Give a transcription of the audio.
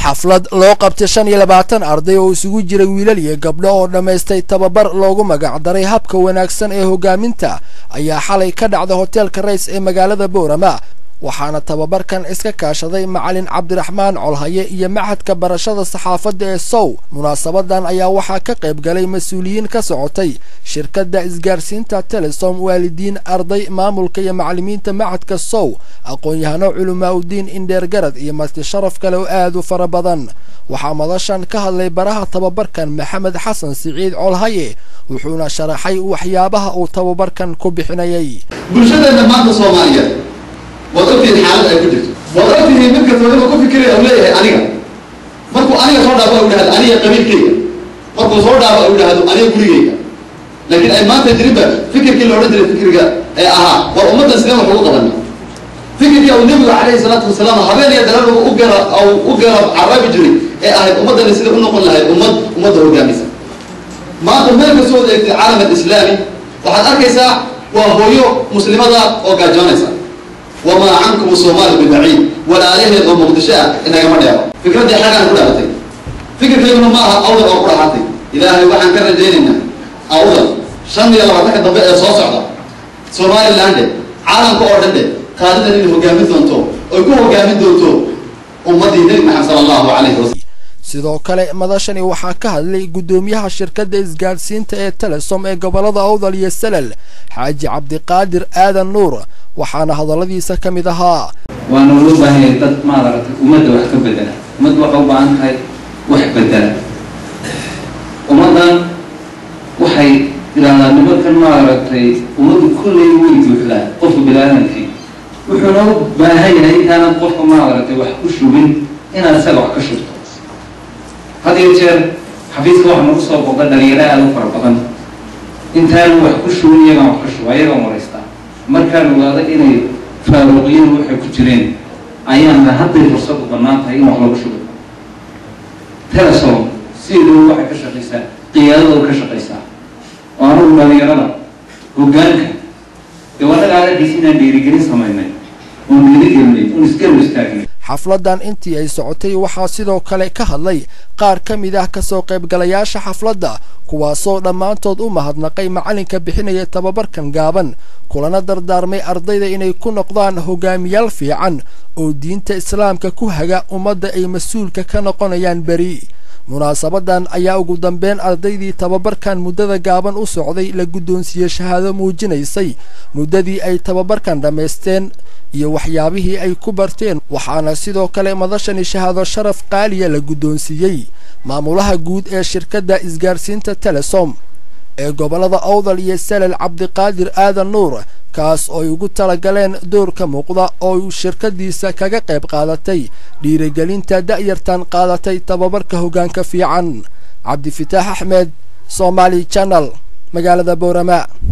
xaflad loo qabtay shan iyo labaatan arday oo isugu jiray wiilal iyo gabdho oo dhammaystay tababar loogu magacdaray habka wanaagsan ee hogaaminta ayaa xalay ka dhacday hoteelka rays ee magaalada boorama waxaana tababarkan iska kaashaday macalin cabdiraxmaan colhaye iyo maxadka barashada saxaafadda ee sow munaasabadan ayaa waxaa ka qayb galay mas-uuliyiin ka socotay shirkadda isgaarsiinta telesom waalidiin arday maamulka iyo macalimiinta maxadka sow aqoon-yahano culamaa udiin indheergarad iyo marti sharaf kale oo aad u fara badan waxaa madashan ka hadlay baraha tababarkan maxamed xasan siciid colhaye wuxuuna sharaxay waxyaabaha uu tababarkan ku bixinayay bulshadeena maanta soomaaliyeed waad ogtihiin xaalad ay ku jirto waad ogtihiin mid kasta inuu ku fikiraya u leeyahay aniga markuu aniga soo dhaafo u dhahdo aniga qabiilkayga markuu soo dhaafo u dhahdo aniga gurigayga laakiin ay maanta jirinba fikirkii la odhan jiray fikirka ee ahaa war ummaddan sideen wax ugu qabana fikirkii uu nebigu calayhi salaatu wasalaam habeen iyo darar u gara u gara caraabi jiray ee ahayd ummaddani sida u noqon lahayd ummad ummadda hogaamisa maanta meel kastoo od eegtay caalam alislaami waxaad arkaysaa waa hooyo muslimada oo gaajoonaysa wamaa cankum soomaali bibaciid walaalaheed oo muqdisho ah inagama dheero fikraddii xagaan ku dhalatay fikirkayguna ma aha awdal oo ku dhaxatay ilaahay waxaan ka rajaynaynaa awdal shan iyo labaatanka dambe ee soo socda somalilandhe caalamka oo dhan dhe qaadidan inay hogaamin doonto oy ku hogaamin doonto ummaddii nebi maxamed sala allahu calayhi wasalam sidoo kale madashani waxaa ka hadlay guddoomiyaha shirkadda isgaadhsiinta ee telesom ee gobolada awdal iyo salal xaaji cabdiqaadir aadan nuur waxaana hadalladiisa ka mid ahaa waana loo baahanyay dad maaragtay ummadda wax ka bedela ummadda waxay u baahan tahay wax bedela ummaddan waxay idhahdaa nimankan maaragtay ummaddu kollay way buuxdaa qofka bilaadanki wuxuuna u baahan yahay intaanan qofka maaragtay wax ku shubin inaad isaga wax ka shubto had iyo jeer xafiiska waxa nagu soo boqda dhalinyaro aada u fara badan intaanu wax ku shubin iyagaan wax ka shuba iyagaan waraystaa markaan ogaado inay faaruuqiyadu waxay ku jireen ayaana hadday fursadu bannaan tahay in wax lagu shubo telesom sideedu waxay ka shaqaysaa qiyaadadooda ka shaqaysaa oo anugu dhalinyarada hoggaanka dee wanaga anagiis inaan dhiirigelin samaynay oon dhiirigelinay oon isgarab istaagnay xafladdan intii ay socotay waxaa sidoo kale ka hadlay qaar ka mid ah kasoo qaybgalayaasha xafladda kuwaasoo dhammaantood u mahadnaqay macalinka bixinaya tababarkan gaaban kulana dardaarmay ardayda inay ku noqdaan hogaamiyaal fiican oo diinta islaamka ku haga ummadda ay mas-uulka ka noqonayaan beri munaasabadan ayaa ugu dambeyn ardaydii tababarkan muddada gaaban u socday la guddoonsiiyey shahaado muujinaysay muddadii ay tababarkan dhammaysteen iyo waxyaabihii ay ku barteen waxaana sidoo kale madashani shahaado sharaf qaaliya la guddoonsiiyey maamulaha guud ee shirkadda isgaarsiinta telesom ee gobollada awdal iyo salal cabdiqaadir aadan nuur kaas oo ay ugu talagaleen doorka muuqda oo shirkadiisa kaga qayb qaadatay dhiirigelinta da'yartan qaadatay tababarka hoggaanka fiican cabdifitaax axmed somaali janal magaalada boorama